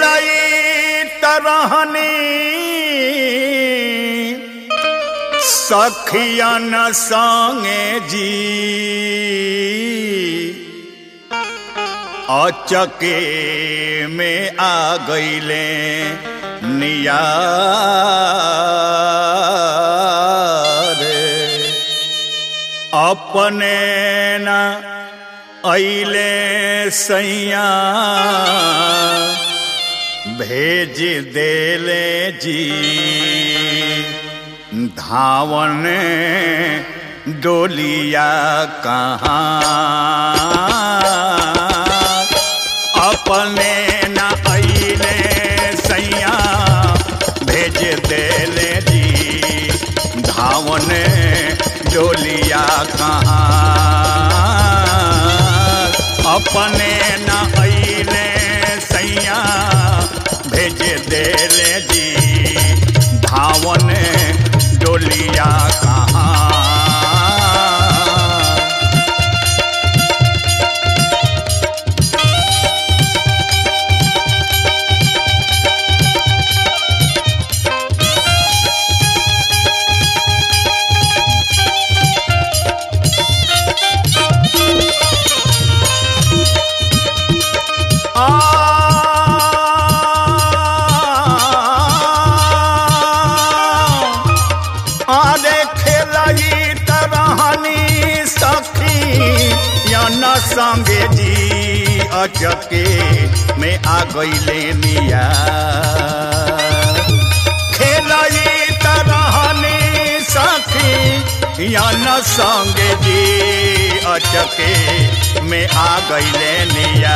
खेलई तरहनी सखियन संगे जी अचके में आ गईले नियारे अपने न अइले सैया भेज देले जी धावन डोलिया कहाँ अपने न अइले सैया भेज देले जी धावन डोलिया कहाँ अपने न अइले सैया भेज देले जी धावन डोलिया कहाँ आरे खेलई तरहनी सखी या न संगे जी अचके में आ गईले निया खेलई तरहनी सखी या न संगे जी अचके में आ गईले निया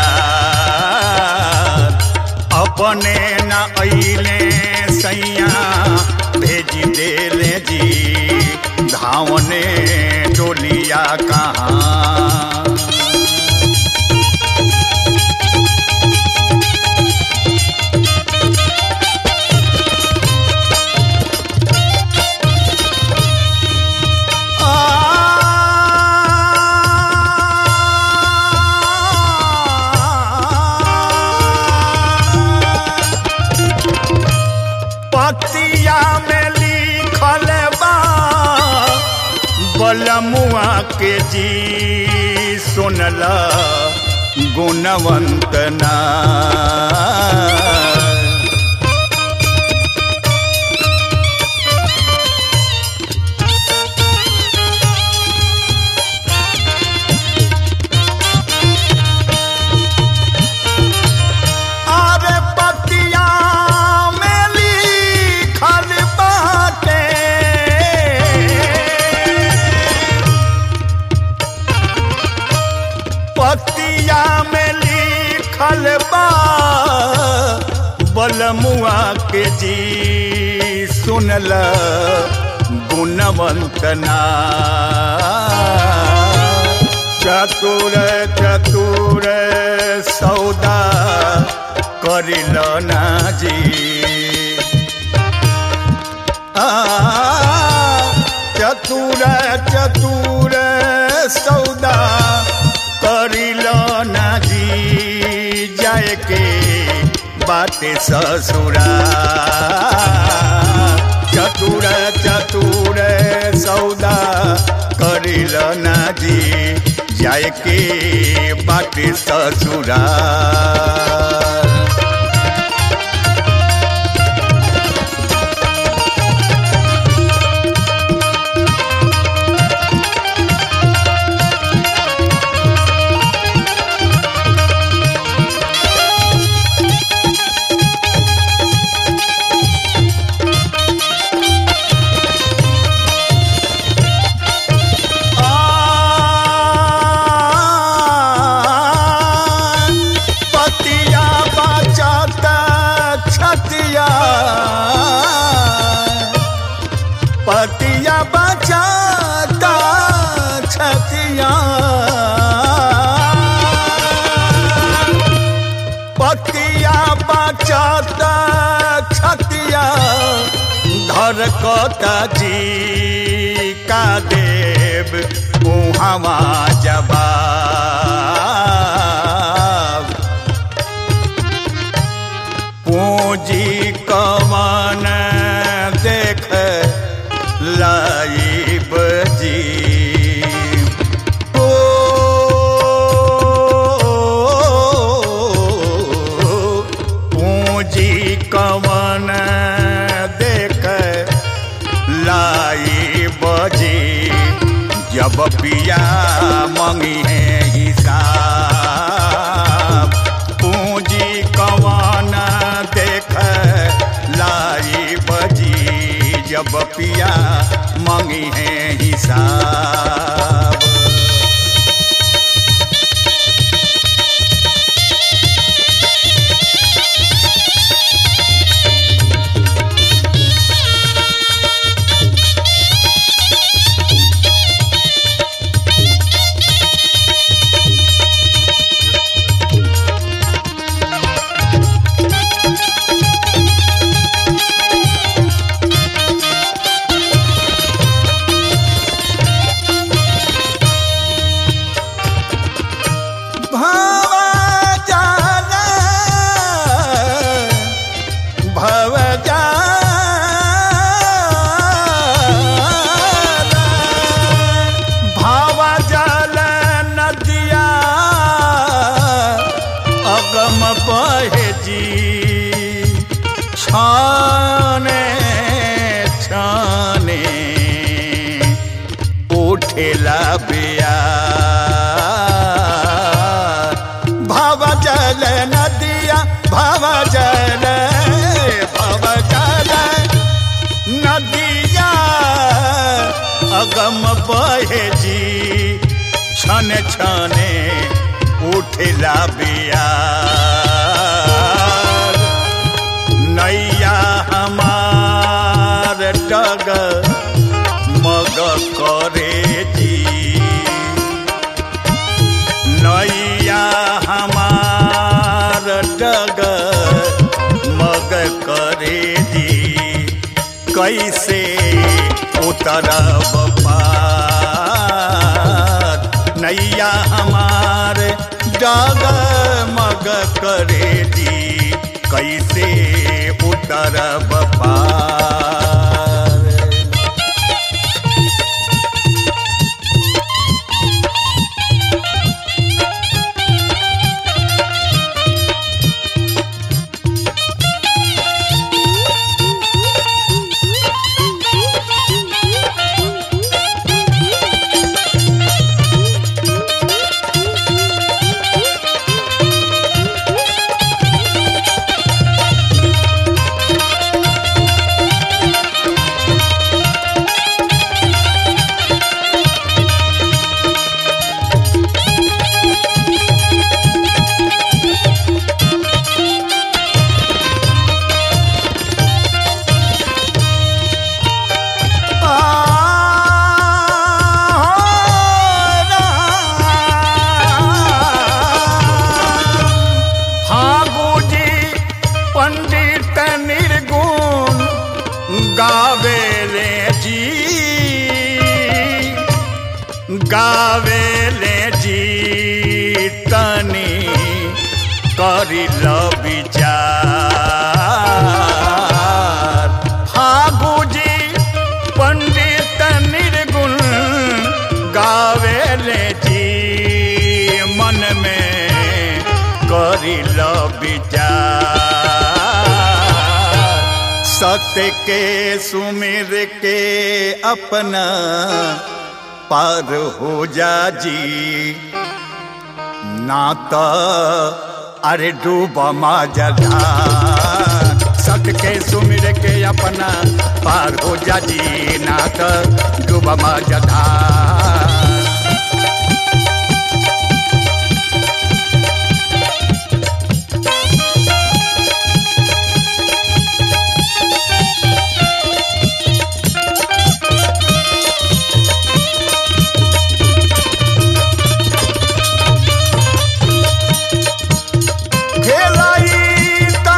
अपने न अइले सैया भेज देले जी धावने टोलिया कहाँ पतिया में लिखल बा बलमुआ के जी सुनल गुणवंत ना अरे पतिया में लिखल बाटे पतिया में लिखल बा बलमुआ के जी सुनल गुणवंत ना चतुर चतुर सौदा करिल ना जी आ, चतुर चतुर सौदा करिल ना जी जाए के बाटे ससुरा चतुर चतुर सौदा करिल ना जी जाए के बाटे ससुरा पतिया बचत छतिया पतिया बचत छतिया पतिया बचत छतिया धरकता जी का देव उहवा जवाब पूंजी कमान देख लाइब जी ओ पूंजी कमान देख लाई बजी जब पिया मंगी है हिसाब पूंजी कवान देख लाई बजी जब पिया मंगी है हिसाब भावा जाना भव जाना भावा जल नदिया अगम बहे जी छाने छाने उठेला बिया भव जल नदिया भव जल भव जल नदिया अगम बहे जी छन छने उठला बिया नैया हमार डग मग करे जी नैया हमार डग मग करे जी कैसे उतरब पार नैया हमार डग मग करे जी कैसे उतरब पार फागुजी पंडित निर्गुण गावेले जी गावेले जी तनी करिल विचार फागुजी पंडित निर्गुण गावेले जी मन में करिल विचार सत्य के सुमिर के अपना पार हो जा जी ना तो अरे डूब जला सत्य के सुमिर के अपना पार हो जा जी ना तो डूब जला खेलाइता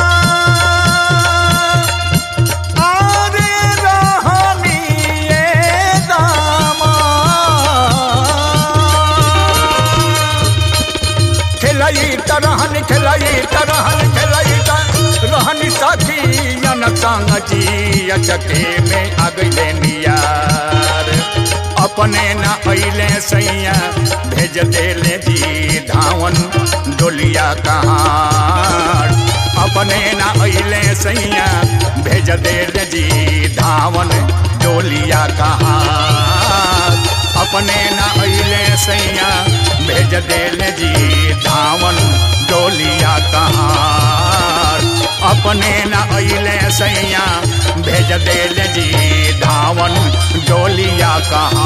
आरे रहनिए दामा खेलाई तरहन खेलाई तरहन खेलाई संग जी अचके में अगले नियार अपने न अइले सैया भेज देले जी धावन डोलिया कहाँ अपने न अइले सैया भेज देले जी धावन डोलिया कहाँ अपने न अइले सैया भेज देले जी धावन डोलिया कहाँ अपने न अइले सैया भेज देले जी धावन डोलिया कहाँ